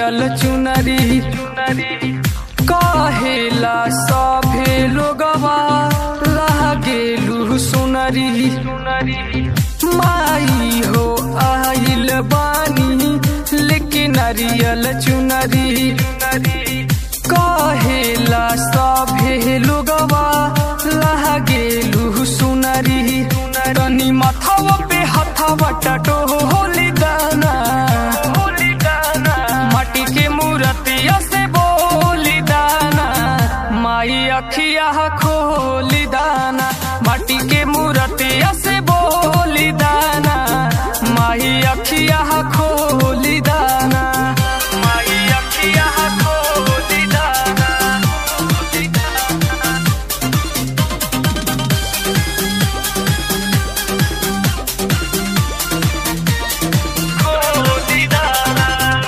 नारियल चुनरी कहेला सभे लोगवा लागेलु सुनरी माई हो आइल बानी लेकिन नारियल चुनरी कहेला सभे लोगवा लागेलु सुनरी तनी माथावा पे हथावा टटो होली दाना माटी के मूर्तिया से बोली दाना माई अखिया खोली दाना माटी के मूर्तिया से बोली दाना माई अखिया खोली दाना माई अखिया खोली दाना खोली दाना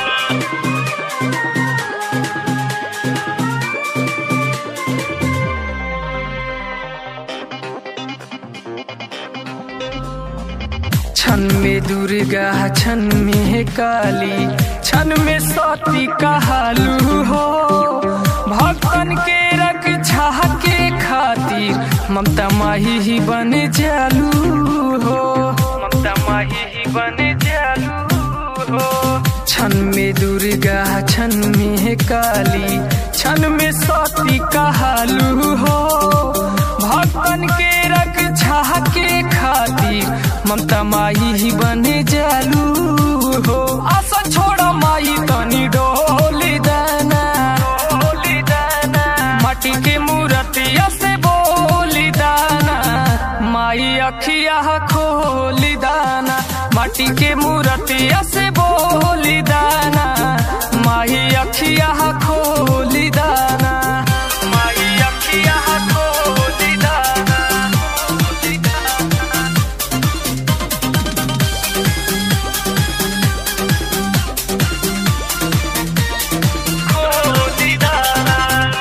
छन में दुर्गा छन में काली छन में सती कहालू हो भक्तन के रक्षा के खातिर ममता माही ही बन जालू हो ममता माही ही बन जालू हो छन में दुर्गा छन में काली छन में सती कहालू हो भक्तन के रक्षा के खातिर ममता माई ही बने जालू हो आशा छोड़ा माई तनी डोली दाना डोली दाना माटी के मूर्तिया से बोली दाना माई अखिया खोली दाना माटी के मूर्तिया से बोली दाना माई अखिया खोली दाना माई अखिया खोली दाना खोली दाना खोली दाना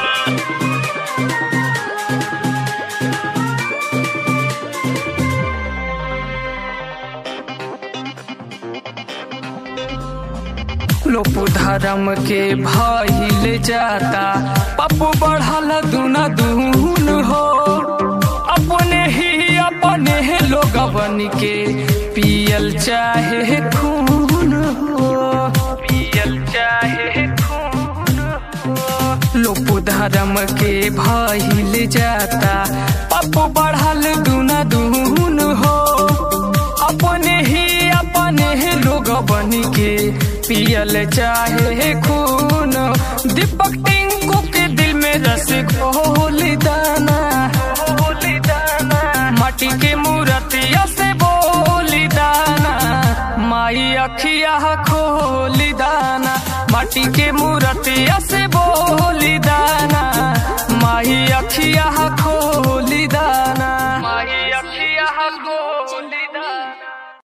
लोपु धर्म के भइल जाता पप्पू बढ़ल दुना दून हो अपने ही अपने लोगवन के पियल चाहे खून हो पियल चाहे खून हो लोपु धर्म के भइल जाता पप्पू बढ़ल दुना दून हो अपने ही अपने लोग बन के पियल चाहे खून दीपक टिंकू के दिल में रस घोली दाना घोली दाना माटी के मूर्तिया से बोली दाना माई अखिया खोली दाना माटी के मूर्तिया से बोली दाना माई अखिया खोली दाना माई अखिया खोली